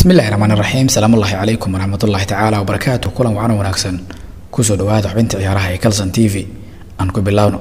bismillahi raxmaan raxiim salaamullaahi calaykum waraxmatullaahi tacaala wabarakaatu kulan wacan wanaagsan kusoo dhawaada xubinta ciyaaraha ee calson t v aan ku bilowno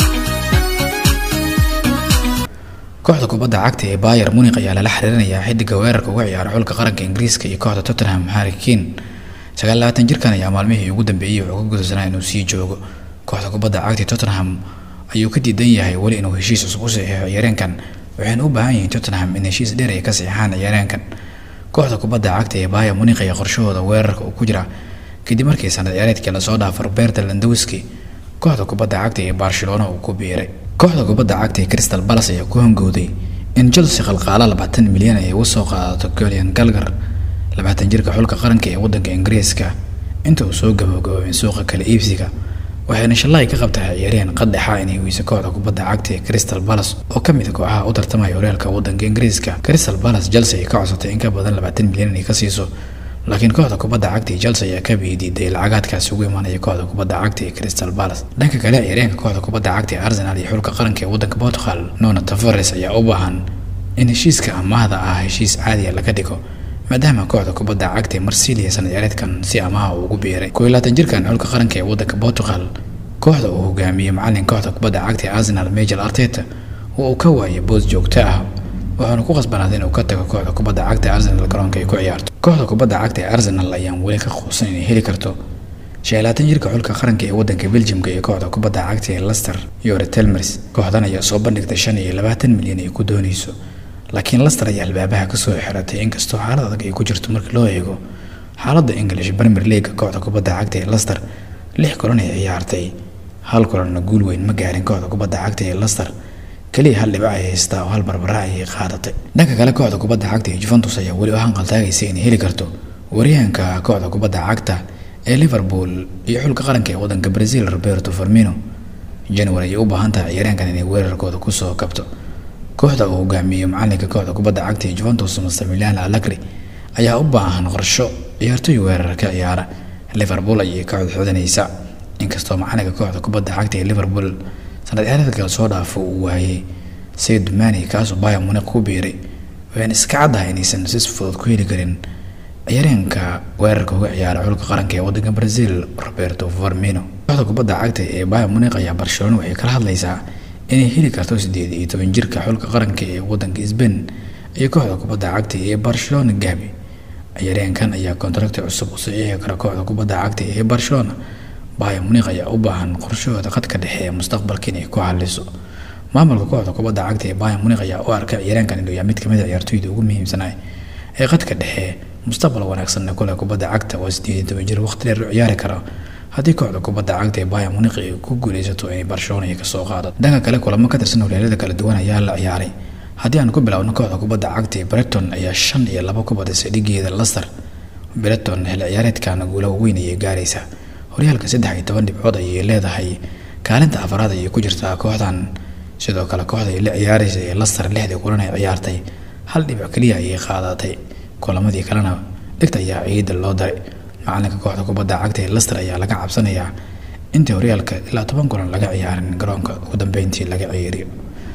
kooxda kubadda cagta ee bayer munik ayaa lala xiriirinayaa xidiga weerarka uga ciyaara xulka qaranka ingiriiska iyo kooxda tottenham harry kane sagaal labaatan jirkan ayaa maalmihii ugu dambeeyey wuxuu ka gudubsanaa inuu sii joogo kooxda kubadda cagta tottenham ayuu ka diidan yahay weli inuu heshiis cusub u saxiixo ciyaareenkan waxayna u baahan yihiin tottenham in heshiis dheer ay ka saxiixaan ciyaareenkan kooxda kubadda cagta ee bayer munik ayaa qorshahooda weerarka uu ku jira kadib markii sanad ciyaareedkii lasoo dhaafo roberta landowski kooxda kubadda cagta ee barcelona uu ku biiray kooxda kubadda cagta ee crystal palace ayaa ku hangowday in chelsea qalqaala labaatan milyan ay uga soo qaadato golian galgar labaatan jirka xulka qaranka ee wadanka ingiriiska inta uu soo gabagaboobin suuqa kala iibsiga waxayna shalay ka qabtaa ciyaaryahan qaddexa inay weyso kooxda kubadda cagta ee crystal palace oo ka mid a kooxaha u tartamaya horyaalka wadanka ingiriiska crystal palace chelsea ay ka codsatay in ka badan labaatan milyan inay ka siiso laakiin kooxda kubadda cagta ee chelsea ayaa ka biidiiday lacagaadkaasi ugu imaanaya kooxda kubadda cagta ee crystal palace dhanka kale ciyaaryahanka kooxda kubadda cagta ee arsenal iyo xulka qaranka ee wadanka portugal nona tavares ayaa u baahan in heshiiska amaahda ah heshiis caadiya laga dhigo maadaama kooxda kubadda cagta ee marsilia sanad ciyaareedkan si amaha uu ugu biiray koo iyo labaatan jirkan xulka qaranka ee wadanka portugal kooxda uu hogaamiyey macalin kooxda kubadda cagta ee arsenal major arteta oo uu ka waayay boos joogto ah wuxuuna ku qasbanaaday inuu ka tago kooxda kubadda cagta ee arsenal garoonka ay ku ciyaarto kooxda kubadda cagta ee arsenal ayaan weli ka quusan inay heli karto shan iyo labaatan jirka xulka qaranka ee wadanka belgiumka iyo kooxda kubadda cagta ee lester yore telmers kooxdan ayaa soo bandhigtay shan iyo labaatan milyan ay ku doonayso laakiin lester ayaa albaabaha kasoo xiratay inkastoo xaalad adag ay ku jirto markii loo eego xaaladda english premier league kooxda kubadda cagta ee lester lix kulan ay ciyaartay hal kulanna guul weyn ma gaarin kooxda kubadda cagta ee lester keliya hal dhibac ay haystaa oo hal barbara ayay qaadatay dhanka kale kooxda kubadda cagta ee juventus ayaa weli u hanqaltaagaysa inay heli karto waryahanka kooxda kubadda cagta ee liverpool iyo xulka qaranka ee wadanka brazil roberto farmino january ayay u baahan tahay ciyaaryahankan inay weerarkooda kusoo kabto kooxda uu hogaamiyo macalinka kooxda kubadda cagta ee juventus mastamilian alagri ayaa u baahan qorsho ciyaartoy weerar ka ciyaara liverpool ayay ka codxodanaysaa inkastoo macalinka kooxda kubadda cagta ee liverpool sanad ciyaareedka soo dhaafo uu waayey sayid mani kaasoo bayer munik ku biiray waxayna iska caddahay inaysan si fudud ku heli karin ciyaaryahanka weerarka uga ciyaara xulka qaranka ee wadanka brazil roberto farmino kooxda kubadda cagta ee bayer munik ayaa barcelona waxay kala hadlaysaa inay heli karto sideed iyo toban jirka xulka qaranka ee wadanka sbain iyo kooxda kubadda cagta ee barcelona gabi ciyaaryahankan ayaa kontrakti cusub u saxiixi kara kooxda kubadda cagta ee barcelona bayer munik ayaa u baahan qorshahooda qadka dhexe ee mustaqbalka inay ku xaliso maamulka kooxda kubadda cagta ee bayer munik ayaa u arka ciyaaryahankan inuu yahay mid kamid a ciyaartoyda ugu muhiimsanaa ee qadka dhexe mustaqbal wanaagsanna kule kubadda cagta oo sideed iyo toban jir waqti dheer u ciyaari kara haddii kooxda kubadda cagta ee bayer munik ay ku guuleysato inay barcelona ay kasoo qaadato dhanka kale kulamo ka tirsan horyaalada kala duwan ayaa la ciyaaray haddii aan ku bilowno kooxda kubadda cagta ee breton ayaa shan iyo labo ku badisay dhigeeda lester breton xilli ciyaareedkana guulaha weyn ayay gaaraysaa horyaalka saddex iyo toban dhibcood ayay leedahay kaalinta afaraad ayay ku jirtaa kooxdan sidoo kale kooxda ay la ciyaaraysa ee lester lixdii kulan ay ciyaartay hal dhibic keliya ayay qaadatay kulamadii kalena dhigta ayaa ciida loo daray macalinka kooxda kubadda cagta ee lester ayaa laga cabsanayaa intii horyaalka ilaa toban kulan laga ciyaarin garoonka ugu dambeyntii laga ciyaariyo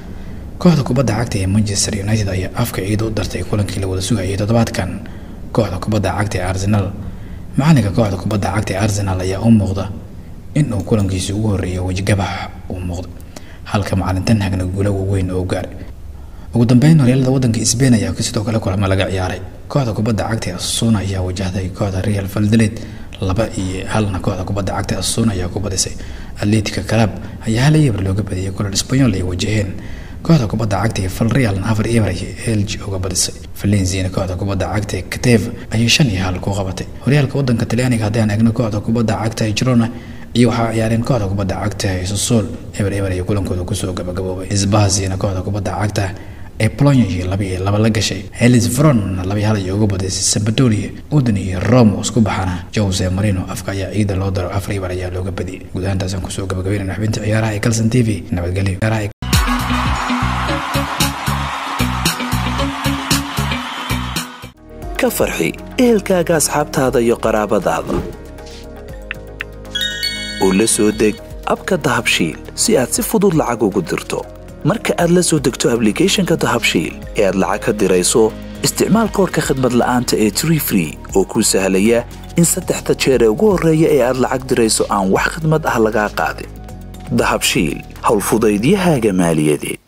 kooxda kubadda cagta ee manchester united ayaa afka ciida u dartay kulankii la wada sugayay toddobaadkan kooxda kubadda cagta ee arsenal macalinka kooxda kubadda cagta ee arsenal ayaa u muuqda in uu kulankiisii ugu horreeyay wejigabax uu muuqda halka macalin tanhagna guula waaweyn oo gaaray ugu dambeyn horyaalada wadanka sbain ayaa sidoo kale kulamo laga ciyaaray kooxda kubadda cagta ee asuna ayaa wajahday kooxda real valdeled laba iyo halna kooxda kubadda cagta ee asuna ayaa ku badisay atletica club ayaa hal eber looga badiyay kulan sbanyol ay wajaheen kooxda kubadda cagta ee valrealna afar eber ayay elg uga badisay valenzina kooxda kubadda cagta ee kateve ayay shan iyo hal ku qabatay horyaalka wadanka talyaaniga haddii aan eegno kooxda kubadda cagta ee girona iyo waxaa ciyaareen kooxda kubadda cagta ee sosol eber eber ayay kulankooda kusoo gabagaboobay isbahasina kooxda kubadda cagta ee polonia iyo laba iyo laba la gashay helis vron laba hal ayay uga badisay sabadoria udin iyo rome oo isku baxana jose marino afka ayaa ciida loo daro afar eber ayaa looga badiyay guud ahaantaasaan kusoo gabagabeynayna xubinta ciyaaraha ee calson t v nabadgelyo ka farxi ehelkaaga asxaabtaada iyo qaraabadaada u la soo deg abka dahabshiil si aad si fudud lacag ugu dirto marka aad la soo degto ablicathonka dahabshiil ee aad lacag ka dirayso isticmaal koodhka khadmad la'aanta ee tree free oo kuu sahlaya in saddexda jeer ee ugu horreeya ee aad lacag dirayso aan wax khidmad ah lagaa qaadin dahabshiil howlfudaydiyahaaga maaliyadeed